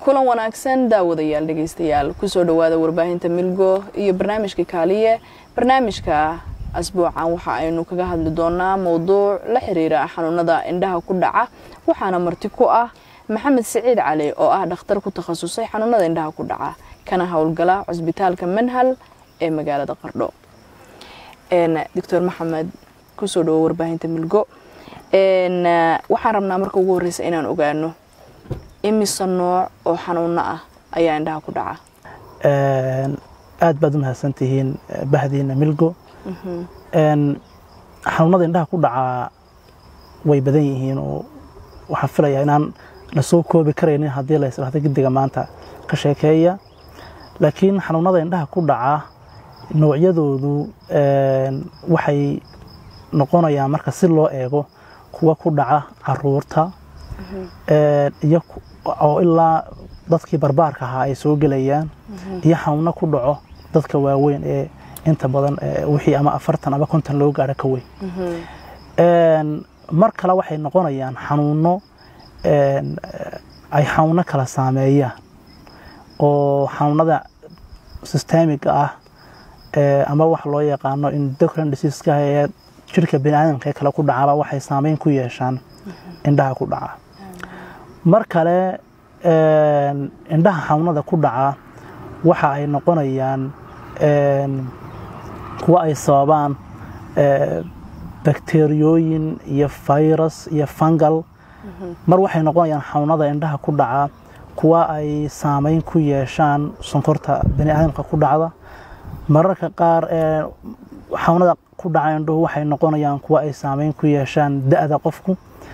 kulan wanaagsan daawadayaal dhegeystayaal kusoo dhawaada warbaahinta milgo iyo barnaamijka kaaliye barnaamijka asbuucan waxa aynu kaga hadli doonaa mowduuc la xiriira xanuunada indhaha ku dhaca waxaana marti ku ah maxamed siciid cali oo ah dhakhtar ku takhasusay xanuunada indhaha ku dhaca kana howlgala cusbitaalka manhal ee magaalada qardho doctor maxamed kusoo dhawo warbaahinta milgo waxaan rabnaa marka ugu horeysa inaan ogaano imise nooc oo xanuuno ah ayaa indhaha ku dhaca aad baad u mahadsantihiin bahdiina milgo xanuunada indhaha ku dhacaa way badan yihiin oo waxaan filayaa inaan la soo koobi karaynin haddii la isdhahdo gediga maanta ka sheekeeya laakiin xanuunada indhaha ku dhaca noocyadoodu waxay noqonayaan marka si loo eego kuwa ku dhaca caruurta iyo oo ilaa dadkii barbaarka ahaa ay soo gelayaan iyo xanuuno ku dhaco dadka waaweyn ee inta badan wixii ama afartan ama konton loo gaaro ka weyn mar kale waxay noqonayaan xanuuno ay xanuuno kala saameeyaan oo xanuunada systemiga ah ama waxa loo yaqaano endocrine diseaseska ee jirka biniaadamka ee kale ku dhacaba waxay saameyn ku yeeshaan indhaha ku dhaca mar kale indhaha xanuunada ku dhaca waxa ay noqonayaan kuwa ay sababaan bakteriyooyin iyo virus iyo fungal mar waxay noqonayaan xanuunada indhaha ku dhaca kuwa ay saameyn ku yeeshaan sonkorta biniaadamka ku dhacda mararka qaar xanuunada ku dhaca indhuhu waxay noqonayaan kuwa ay saameyn ku yeeshaan da-da qofku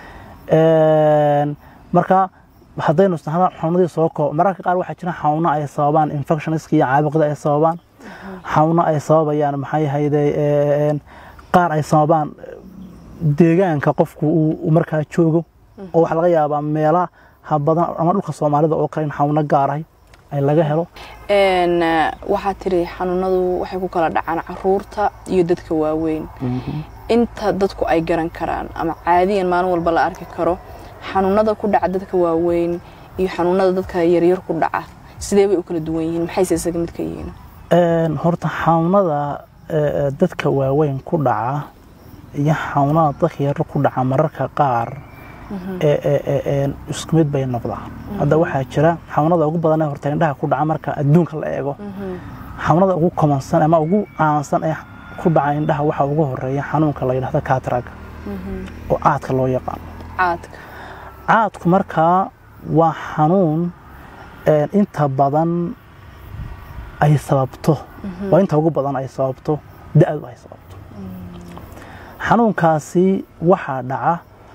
marka haddaynu xanuunadii soo koob mararka qaar waxaa jira xanuuno ay sababaan infectionska iyo caabuqda ay sababaan xanuuno ay sababayaan maxay ahayde qaar ay sababaan deegaanka qofku uu markaa joogo oo waxaa laga yaabaa meelaha badan ama dhulka soomaalida oo kale in xanuuno gaarahay ay laga helo waxaa tiri xanuunadu waxay ku kala dhacaan caruurta iyo dadka waaweyn inta dadku ay garan karaan ama caadiyan maalin walba la arki karo xanuunada ku dhaca dadka waaweyn iyo xanuunada dadka yaryar ku dhaca sidee bay u kala duwan yihiin maxayse isaga mid ka yihiin horta xanuunada dadka waaweyn ku dhaca iyo xanuunada dadka yaryar ku dhaca mararka qaar isku mid bay noqdaan hadda waxaa jira xanuunada ugu badan ee horta indhaha ku dhaca marka adduunka la eego xanuunada ugu komansan ama ugu caansan ee ku dhaca indhaha waxaa ugu horeeya xanuunka la yidhahdo katraga oo aadka loo yaqaano caadka caadku markaa waa xanuun inta badan ay sababto waa inta ugu badan ay sababto da-du ay sababto xanuunkaasi waxaa dhaca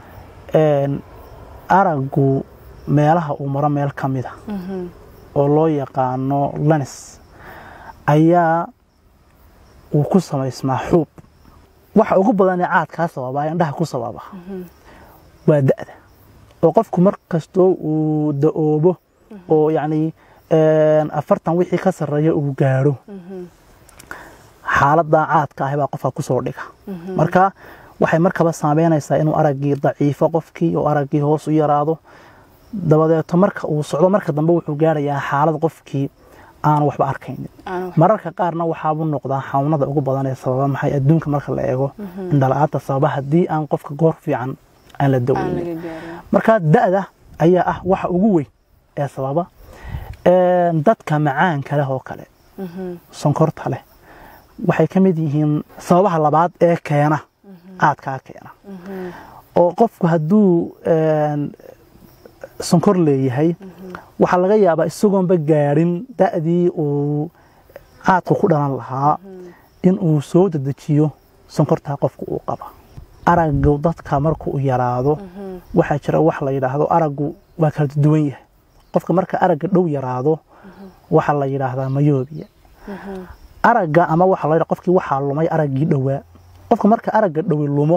araggu meelaha uu maro meel ka mida oo loo yaqaano lanis ayaa uu ku samaysmaa xuub waxa ugu badan ee caadkaa sababaa indhaha ku sababa waa da-da oo qofku mar kastoo uu da-oobo oo yacni afartan wixii ka sarreeya uu gaadho xaaladda caadka ahi baa qofka ku soo dhiga marka waxay markaba saameynaysaa inuu araggii daciifo qofkii oo araggii hoos u yaraado dabadeeto marka uu socdo marka dambe wuxuu gaarayaa xaalad qofkii aanu waxba arkaynin mararka qaarna waxaabuu noqdaa xanuunada ugu badan ee sababa maxay adduunka marka la eego indhala-aanta sababa haddii aan qofka goor fiican aan la daweynin marka da-da ayaa ah waxa ugu weyn ee sababa dadka macaanka leh oo kale sonkorta leh waxay ka mid yihiin sababaha labaad ee keena caadkaa keena oo qofku hadduu sonkor leeyahay waxaa laga yaabaa isagoonba gaadhin da-dii uu caadku ku dhalan lahaa in uu soo dedejiyo sonkortaa qofku uu qaba araggu dadka markuu yaraado waxaa jira wax la yidhaahdo araggu waa kala duwan yahay qofka marka aragga dhow yaraado waxaa la yidhaahdaa mayoobiya aragga ama waxa la qofkii waxaa lumay araggii dhowaa qofka marka aragga dhowi lumo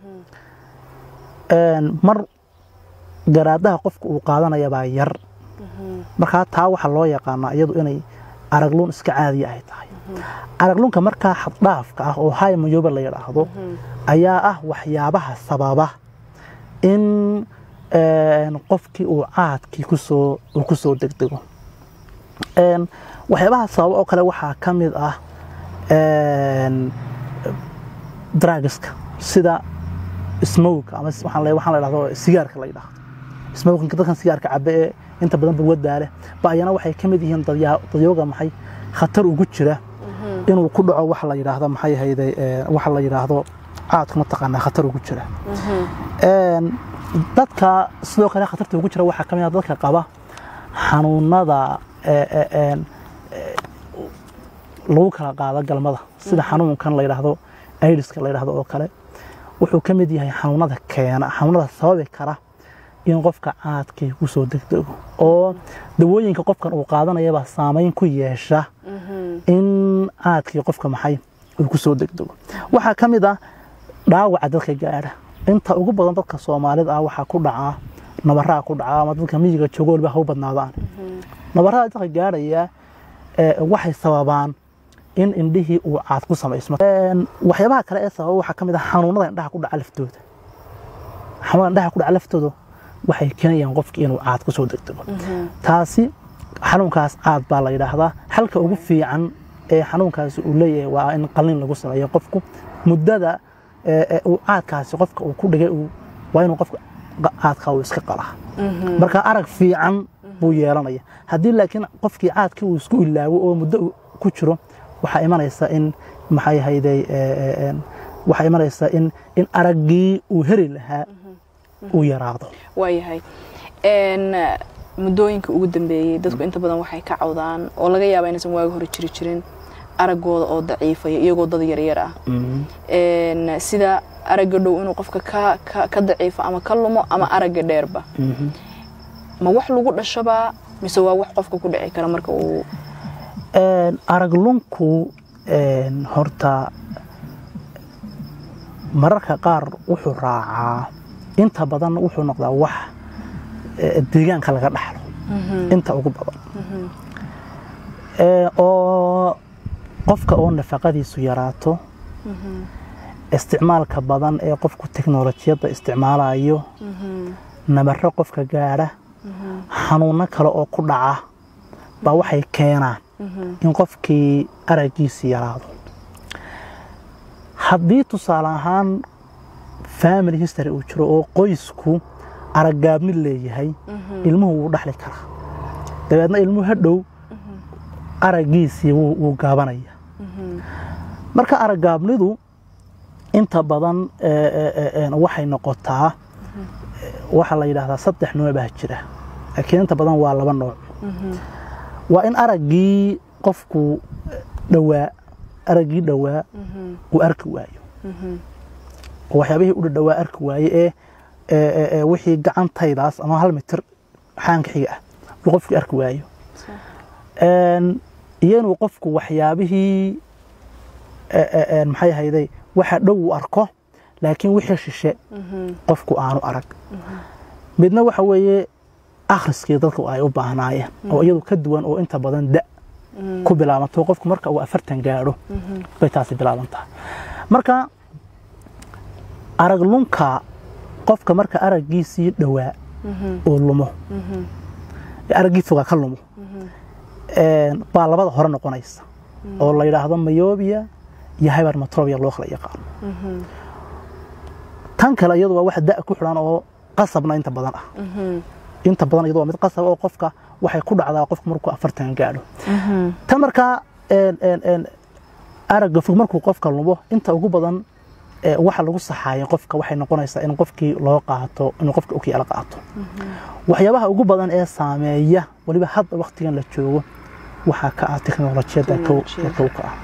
mar garaadaha qofka uu qaadanaya baa yar markaa taa waxaa loo yaqaanaa iyadu inay aragluun iska caadiya ay tahay aragluunka markaa xaddhaafka ah oo hay mayoba la yidhaahdo ayaa ah waxyaabaha sababa in qofkii uu caadkii kusoo uu kusoo degdego waxyaabaha sababa oo kale waxaa ka mid ah drugska sida smowga ama waxaan la waxaan la dhahdo sigaarka la yidhaahdo smowginka dadkan sigaarka cabe ee inta badan balwaddaa leh ba ayana waxay ka mid yihiin dadyooga maxay khatar ugu jira inuu ku dhaco waxa la yidhaahdo maxay hayday waxa la yidhaahdo caadku mataqaanaa khatar ugu jira dadka sidoo kale khatarta ugu jira waxaa ka mid ah dadka qaba xanuunada lagu kala qaado galmada sida xanuunkan la yidhaahdo aidiska la yidhaahdo oo kale wuxuu ka mid yahay xanuunada keena xanuunada sababi kara in qofka caadkii kusoo degdego oo dawooyinka qofkan uu qaadanayabaa saameyn ku yeesha in caadkii qofka maxay uu kusoo degdego waxaa ka mid ah dhaawaca dadka gaadha inta ugu badan dadka soomaalida ah waxaa ku dhacaa nabaraa ku dhaca ama dadka miyiga joogo waliba ha u badnaadaan nabarada dadka gaadhaya waxay sababaan in indhihii uu caad ku samaysmo waxyaabaha kale ee sababa waxaa ka mid ah xanuunada indhaha ku dhaca laftooda xanuunada indhaha ku dhaca laftooda waxay keenayaan qofkii inuu caad kusoo degdego taasi xanuunkaas caad baa la yidhaahdaa xalka ugu fiican ee xanuunkaasi uu leeyahay waa in qalin lagu sameeyo qofku muddada uu caadkaasi qofka uu ku dhigay waa inuu qofka caadka uu iska qalaa marka arag fiican buu yeelanaya haddii laakiin qofkii caadkii uu isku ilaawo oo muddo ku jiro waxaa imanaysa in maxay hayday waxaa imanaysa in in araggii uu heri lahaa uu yaraado waayahay muddooyinka ugu dambeeyey dadku inta badan waxay ka cawdaan oo laga yaaba inaysan waagi hore jiri jirin araggooda oo daciifaya iyagoo dad yaryar ah sida aragga dhow inuu qofka ka daciifo ama ka lumo ama aragga dheerba ma wax lagu dhashaba mise waa wax qofka ku dhici kara marka uu araglunku horta mararka qaar wuxuu raacaa inta badan wuxuu noqdaa wax deegaanka laga dhaxlo inta ugu badan oo qofka oo nafaqadiisu yaraato isticmaalka badan ee qofku teknolojiyadda isticmaalayo nabaro qofka gaadha xanuuno kale oo ku dhaca baa waxay keenaan in qofkii araggiisi yaraado haddii tusaale ahaan family history uu jiro oo qoysku araggaabmid leeyahay ilmuhu wuu dhaxli karaa dabeedna ilmuhu hadhow araggiisii wuu gaabanaya marka araggaabnidu inta badan waxay noqotaa waxaa la yidhaahdaa saddex nooc baa jira laakiin inta badan waa laba nooc waa in araggii qofku dhawaa araggii dhowaa uu arki waayo oo waxyaabihii u dhadhawaa arki waaye ee wixii gacantaydaas ama hal mitir xaanka xiga ah uu qofkii arki waayo iyo inuu qofku waxyaabihii maxay ahayday waxa dhow uu arko laakiin wixii shishe qofku aanu arag midna waxa weeye akhriskii dadku ay u baahnaayeen oo iyadu ka duwan oo inta badan da ku bilaabanto qofku marka uu afartan gaadho bay taasi bilaaban tahay marka arag lunka qofka marka araggiisii dhowaa uu lumo araggii fogaa ka lumo baa labada hore noqonaysa oo la yidhaahdo mayobia iyo hybermetropia loo kala yaqaano tan kale iyadu waa wax da ku xidhan oo qasabna inta badan ah inta badan iyadu waa mid qasab oo qofka waxay ku dhacdaa qofka markuu afartan gaadho tan markaa aragga fog markuu qofka lumo inta ugu badan waxa lagu saxaaya qofka waxay noqonaysaa in qofkii loo qaato inuu qofka ukiyaala qaato waxyaabaha ugu badan ee saameeya weliba hadda waktigan la joogo waxaa ka ah teknolojiyadda kow ka ah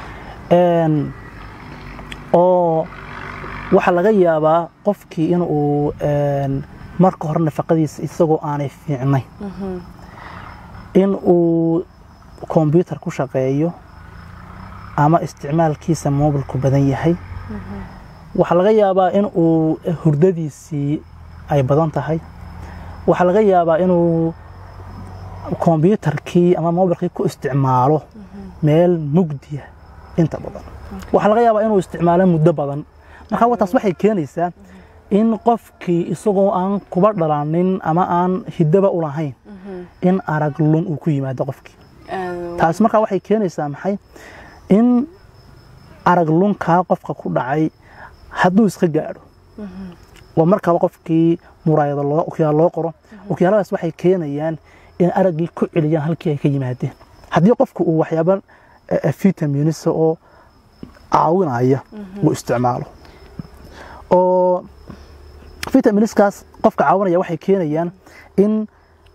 oo waxaa laga yaabaa qofkii in uu marka hore nafaqadiisa isagoo aanay fiicnayn in uu kombyutar ku shaqeeyo ama isticmaalkiisa mobilku badan yahay waxaa laga yaabaa in uu hurdadiisii ay badan tahay waxaa laga yaabaa inuu kombyutarkii ama mobilkii ku isticmaalo meel mugdiya inta badan waxaa laga yaabaa inuu isticmaalo muddo badan marka taas waxay keenaysaa in qofkii isagoo aan kuba dhalanin ama aan hidaba u lahayn in arag lun uu ku yimaado qofkii taasi markaa waxay keenaysaa maxay in arag lunkaa qofka ku dhacay hadduu iska gaadho oo markaaba qofkii muraayada okyaal loo qoro okyaaladaas waxay keenayaan in araggii ku celiyaan halkii ay ka yimaadeen haddii qofku uu waxyaaba vitaminisa oo caawinaya uu isticmaalo oo vitaminiskaas qofka caawinaya waxay keenayaan in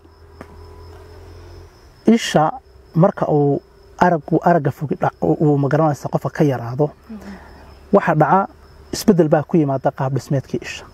isha marka uu aragu aragga fogi uu magaranaysa qofka ka yaraado waxa dhaca isbeddel baa ku yimaada qaab dhismeedkii isha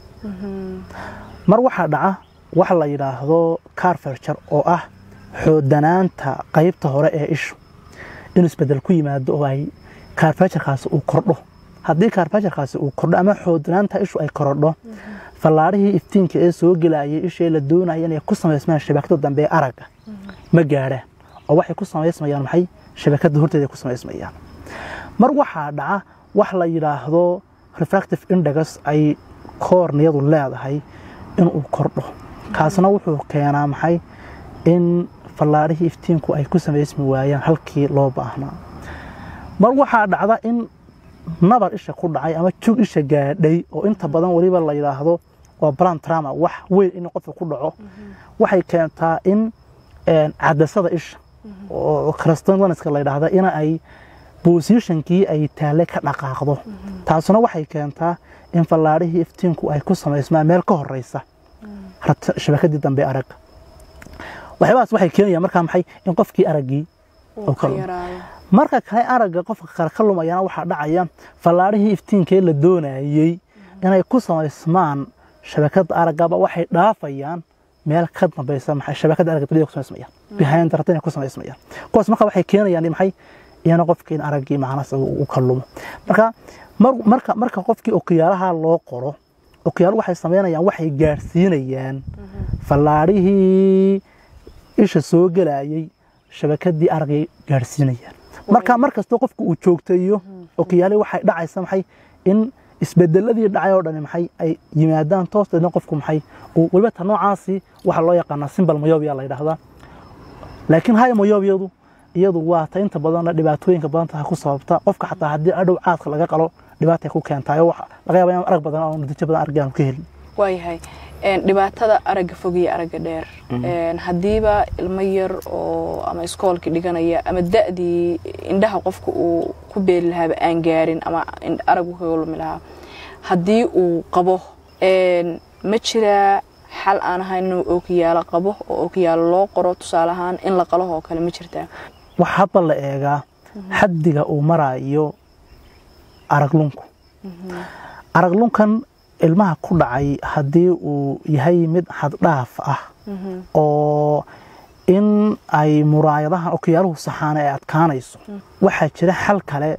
mar waxaa dhaca wax la yidhaahdo carferture oo ah xoodanaanta qaybta hore ee ishu inuu isbeddel ku yimaado oo ay carfeturkaasi uu kordho haddii carfeturkaasi uu kordho ama xoodanaanta ishu ay korodho fallaarihii iftiinka ee soo gelayay ishee la doonaya inay ku samaysmaan shabakada dambe ee aragga ma gaadhaan oo waxay ku samaysmayaan maxay shabakada horteeda ku samaysmayaan mar waxaa dhaca wax la yidhaahdo refractive index ay koorniyadu leedahay inuu kordho kaasna wuxuu keenaa maxay in fallaarihii iftiinku ay ku samaysmi waayaan halkii loo baahnaa mar waxaa dhacda in nabar isha ku dhacay ama jug isha gaadhay oo inta badan weliba la yidhaahdo waa blan trama wax weyn in qofka ku dhaco waxay keentaa in cadasada isha oo crastolaniska la yidhaahda in ay bosishonkii ay taale ka dhaqaaqdo taasuna waxay keentaa in fallaarihii iftiinku ay ku samaysmaan meel ka horeysa shabakadii dambe aragga waxyaabahaas waxay keenayaan markaa maxay in qofkii araggii marka kale aragga qofka kale ka lumayana waxaa dhacaya fallaarihii iftiinkee la doonayey inay ku samaysmaan shabakada araggaba waxay dhaafayaan meel ka dambaysa maxay shabakada aragga dibadda ku samaysmayaan behind the retina ku samaysmayaan kuwaas marka waxay keenayaan maxay iyana qofkii in araggii macnaas uu ka lumo marka marka marka qofkii okiyaalaha loo qoro okiyaal waxay samaynayaan waxay gaadhsiinayaan fallaarihii isha soo gelayay shabakadii araggay gaadhsiinayaan marka mar kastoo qofku uu joogtayo okiyaali waxay dhacaysa maxay in isbedeladii dhacay oo dhani maxay ay yimaadaan toos deedna qofku maxay uu weliba ta noocaasi waxaa loo yaqaanaa simbal mayobia la yidhaahdaa laakiin hay mayobyadu iyadu waa ta inta badanna dhibaatooyinka badan tahay ku sababta qofka xataa haddii adhow caadka laga qalo dhibaatay ku keentaayo waxa laga yaaba in arag badan oo natiijo badan argaan ka helin waayahay dhibaatada aragga fog iyo aragga dheer haddiiba ilmo yar oo ama iskoolkii dhiganaya ama da'dii indhaha qofka uu ku beeli lahaaba aan gaarin ama araggu kaga lumi lahaa haddii uu qabo ma jiraa xal aan ahayn inuu ookiyaalo qabo oo ookiyaalo loo qoro tusaale ahaan in la qalahoo kale ma jirtaa wax hadba la eegaa xaddiga uu maraayo araglunku araglunkan ilmaha ku dhacay haddii uu yahay mid xaddhaaf ah oo in ay muraayadahan okiyaaluhu saxaana ay adkaanayso waxaa jira xal kale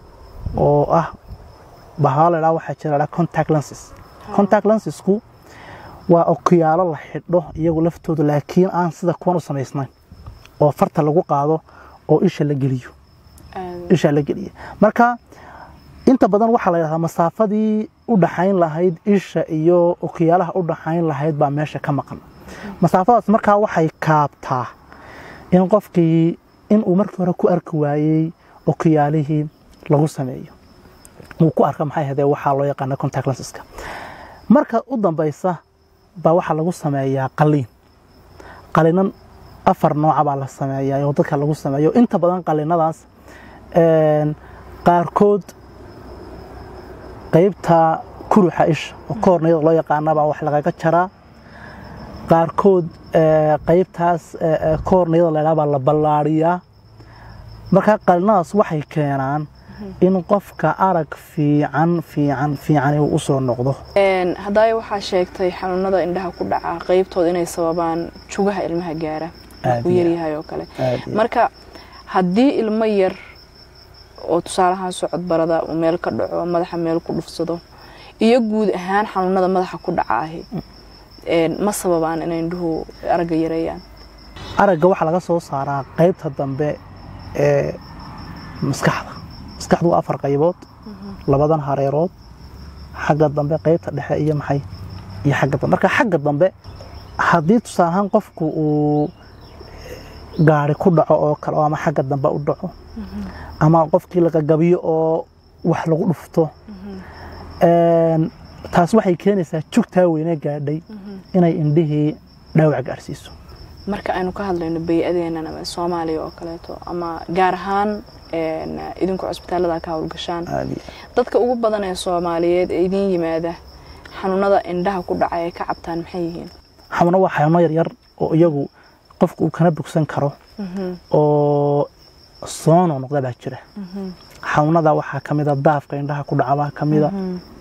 oo ah bahaa la dhaa waxaa jira contact lenses contact lensesku waa okiyaalo la xidho iyagu laftooda laakiin aan sida kuwan u samaysnayn oo farta lagu qaado oo isha la geliyo isha la geliya marka inta badan waxaa la yidhahdaa masaafadii u dhaxayn lahayd isha iyo okiyaalaha u dhaxayn lahayd baa meesha ka maqan masaafadaas markaa waxay kaabtaa in qofkii in uu markii hore ku arki waayey okiyaalihii lagu sameeyo uu ku arka maxay hadee waxaa loo yaqaana contact lenseska marka u dambaysa baa waxaa lagu sameeyaa qaliin qaliinan afar nooca baa la sameeyaa oo dadka lagu sameeyo inta badan qaliinadaas qaarkood qaybta kuruxa isha oo koornayada loo yaqaana baa wax lagaga jaraa qaarkood qaybtaas koornayada la baa la ballaariyaa markaa qalinadaas waxay keenaan in qofka arag fiican fiican fiican uu u soo noqdo haddaaya waxaa sheegtay xanuunada indhaha ku dhaca qaybtooda inay sababaan jugaha ilmaha gaara uu yaryahay oo kale marka haddii ilmo yar oo tusaalahaan socod barada uu meel ka dhaco madaxa meel ku dhufsado iyo guud ahaan xanuunada madaxa ku dhacaahi ma sababaan inay indhuhu aragga yareeyaan aragga waxaa laga soo saaraa qaybta dambe ee maskaxda maskaxdu waa afar qaybood labadan hareerood xagga dambe qaybta dhexe iyo maxay iyo xagga dambe marka xagga dambe haddii tusaale ahaan qofku uu gaari ku dhaco oo kale oo ama xagga dambe u dhaco ama qofkii lagagabiyo oo wax lagu dhufto Een, taas waxay keenaysaa jugtaa weyne gaadhay inay indhihii dhaawac gaadhsiiso marka aynu ka hadlayno bay-adeenan ama soomaaliya oo kaleeto ama gaar ahaan een, idinku cusbitaalada ka howlgashaan Aad iyo dadka ugu badan ee soomaaliyeed ee idiin yimaada xanuunada indhaha ku dhaca ee ka cabtaan maxay yihiin xanuuno waa xanuuno yaryar oo iyagu qofku uu kana bogsan karo oo soo noqnoqda baa jira xanuunada waxaa ka mida daafka indhaha ku dhaca baa ka mida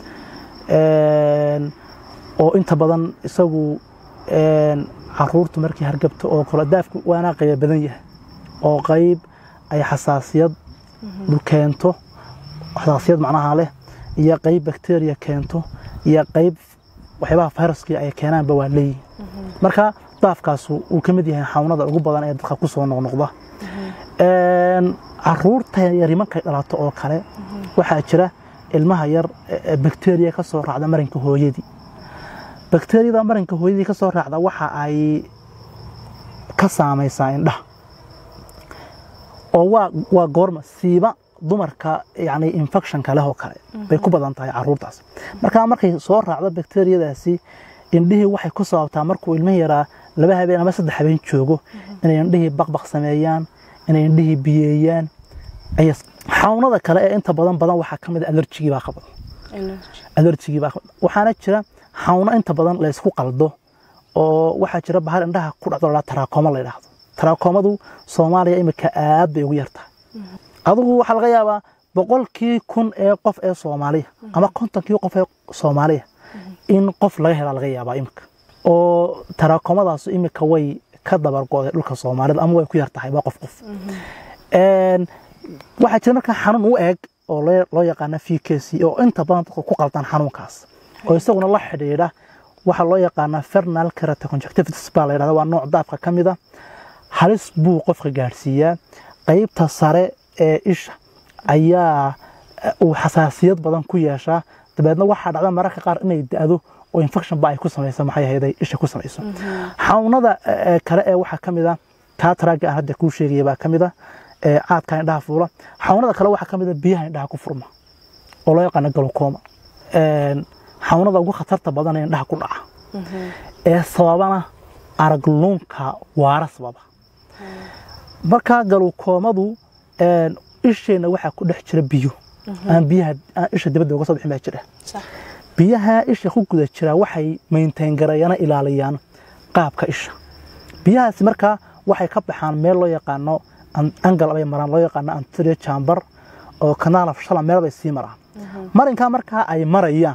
Een, oo inta badan isagu een, caruurtu markii hargabto oo kale daafku waana qayba badan yahay oo qayb ay xasaasiyad keento xasaasiyad macnaha leh iyo qayb bakteriya keento iyo qayb waxyaabaha fayraskii ay keenaanba waa leeyihin marka daafkaas uu ka mid yahay xanuunada ugu badan ee dadka ku soo noqnoqda Een, caruurta yari markay dhalato oo kale waxaa jira ilmaha yar ee bakteriya ka soo raacda marinka hooyadii bakteriyada marinka hooyadii ka soo raacda waxa ay ka saamaysaa indhaha oo waa waa goorma siiba dumarka yani infectionka leh oo kale bay ku badan tahay caruurtaas marka markay soo raacdo bakteriyadaasi indhihii waxay ku sababtaa markuu ilmihi yaraa laba habeen ama saddex habeen joogo inay indhihii baqbaq sameeyaan inay indhihii biyeeyaan ay xanuunada kale ee inta badan badan waxaa ka mid a alerjigii baa qabad alerjigii baa qabad waxaana jira xanuuno inta badan la isku qaldo oo waxaa jira bahal indhaha ku dhacdo la taraakoma la yidhaahdo taraakomadu soomaaliya imika aad bay ugu yartahay adigu waxaa laga yaabaa boqolkii kun ee qof ee soomaaliya ama kontonkii qof ee soomaaliya in qof laga helaa laga yaabaa imika oo taraakomadaas imika way ka dabargo'day dhulka soomaalida ama way ku yartahay waa qof qof Een, waxaa jira markaa xanuun u eg oo loo loo yaqaana vkc oo inta badan dadku ku qaldan xanuunkaas oo isaguna la xidhiidha waxaa loo yaqaanaa fernal keratoconjunctivitis baa la yidhahda waa nooc daafka ka mid a halis buu qofka gaadhsiiyaa qaybta sare ee isha ayaa eh, uu xasaasiyad badan ku yeeshaa dabeedna waxaa dhacda mararka qaar inay da'do oo infection ba ay ku samayso maxay ahayday isha ku samayso xanuunada eh, kale ee waxaa ka mid a kataraaga aan hadda kuu sheegaya baa ka mid a ee caadka indhaha fuula xanuunada kale waxaa ka mid a biyaha indhaha ku furma oo loo yaqaano galokoma Een, xanuunada ugu khatarta badan ee indhaha ku dhaca ee sababana aragluunka waara sababa marka galukoomadu een, isheenna waxaa ku dhex jira biyo aan biyaha aan isha dibadda uga soo bixin baa jira sax biyaha isha ku guda jira waxay maintain garayana ilaaliyaan qaabka isha biyahaasi markaa waxay ka baxaan meel loo yaqaano an- angal bay maraan loo yaqaano anterior chamber oo kanaal of shala meel bay sii maraan marinkaa markaa ay marayaan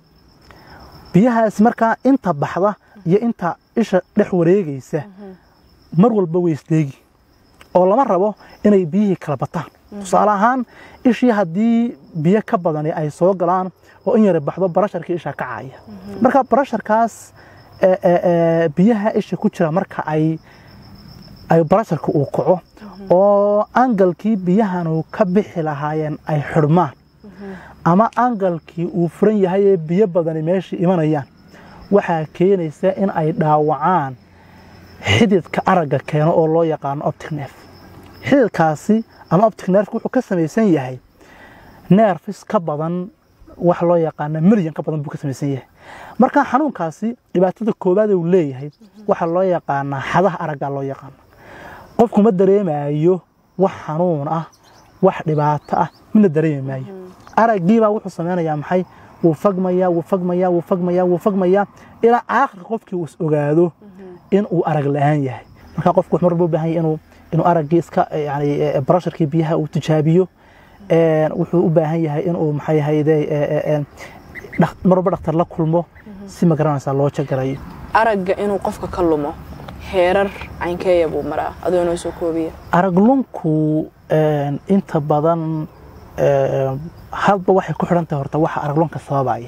biyahaasi markaa inta baxda iyo inta isha dhex wareegaysa mar walba way isleegi oo lama rabo inay biyihii kala bataan tusaale ahaan ishii haddii biyo ka badani ay soo galaan oo in yara baxdo barasharkii isha ka caaya marka barasharkaas ee, ee, ee, biyaha isha ku jira marka ay ay barasharka uu kaco oo angalkii biyahanu ka bixi lahaayeen ay xidhmaan ama angalkii uu furan yahay ee biyo badani meeshii imanayaan waxaa keenaysa in ay dhaawacaan xididka aragga keeno oo loo yaqaano optic nerve xididkaasi ama optic nerve wuxuu ka samaysan yahay nerfis ka badan wax loo yaqaano milyan ka badan buu ka samaysan yahay marka xanuunkaasi dhibaatada koowaad uu leeyahay waxaa loo yaqaanaa xadaha aragga loo yaqaano qofku ma dareemayo wax xanuun ah wax dhibaato ah midna dareemi maayo araggiibaa wuxuu samaynayaa maxay wuu fagmayaa wuu fagmayaa wuu fagmayaa wuu fagmayaa ilaa aakhirka qofkii uu is ogaado in uu arag la-aan yahay marka qofku wuxuu marba u baahan yahay inuu inuu araggii iska yani eh, barasharkii biyaha uu tijaabiyo Een, wuxuu u baahan yahay inuu maxay ahayde marwalba dhakhtar la kulmo si magaranaysaa loo jagarayo aragga inuu qofka ka lumo heerar caynkeeya buu maraa adoo noo soo koobiya araglunku een, inta badan een, hadba waxay ku xidhan tahay horta waxa araglunka sababaya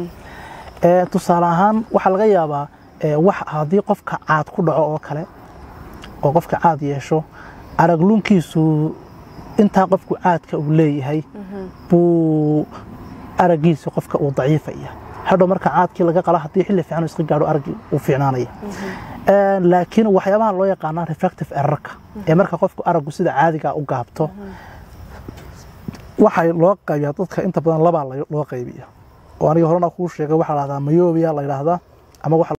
Ee, tusaale ahaan waxaa laga yaabaa ee, wax haddii qofka caad ku dhaco oo kale oo qofka caad yeesho araglunkiisu intaa qofku caadka uu leeyahay buu araggiisa qofka uu daciifaya hadhow marka caadkii laga qala haddii xilli fiican uu iska gaadho araggii uu fiicnaanaya Een, laakiin waxyaabaha loo yaqaana refractive errorka ee marka qofku araggu sida caadiga u gaabto waxay loo qaybiyaa dadka inta badan labaa la- loo qaybiya oo aniga horena kuu sheegay waxaa la dhahdaa myopia la yidhaahdaa ama waxa